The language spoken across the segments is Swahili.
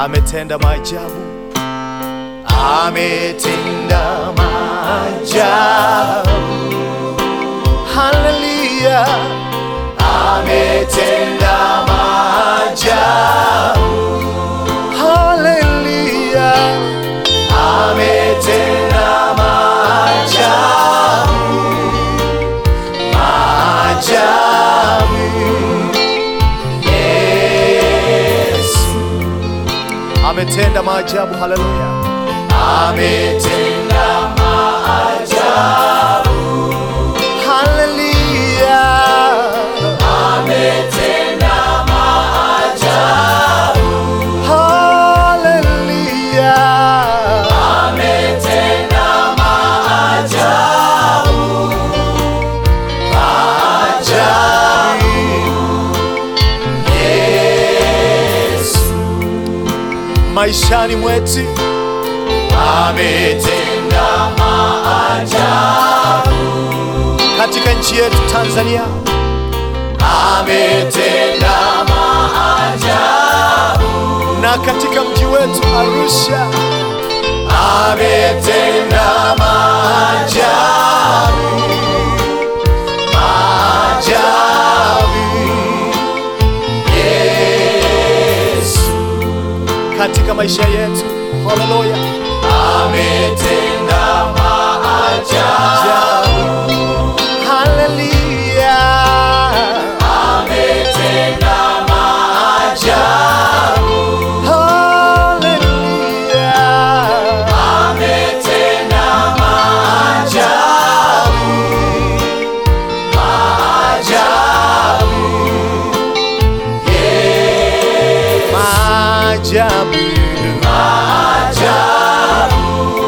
ametenda maajabu, ametenda maajabu. Haleluya, ametenda maajabu. Haleluya, ametenda maajabu, maajabu. Yesu ametenda maajabu. Haleluya, ametenda maajabu. Haleluya, ametenda maajabu. Haleluya, ametenda maajabu. Maajabu. Yesu maishani mwetu ametenda maajabu katika nchi yetu Tanzania, ametenda maajabu na katika mji wetu Arusha, ametenda maajabu, maajabu. Yesu katika maisha yetu, haleluya, ametenda maajabu. Haleluya, ametenda maajabu. Haleluya, ametenda maajabu. Maajabu. Yes. Maajabu. Maajabu.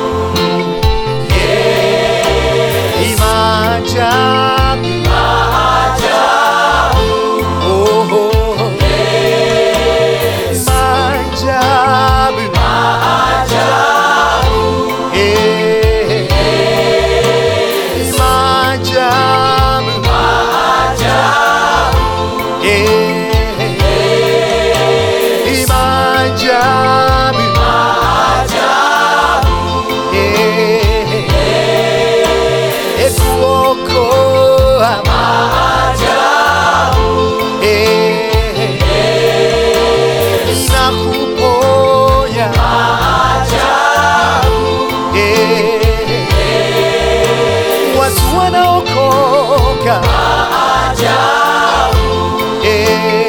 Yes. Maajabu. Maajabu. Oh, oh. Yes. Maajabu. Maajabu. Eh. Maajabu. Maajabu. Eh. Maajabu. Maajabu. Eh. Ekuokoa. Maajabu. Eh. Na kuponya. Maajabu. Eh. Watu wanaokoka. Maajabu. Eh.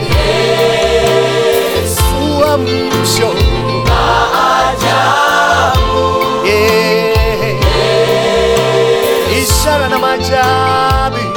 Uamsho. Maajabu. Eh. Ishara na maajabu.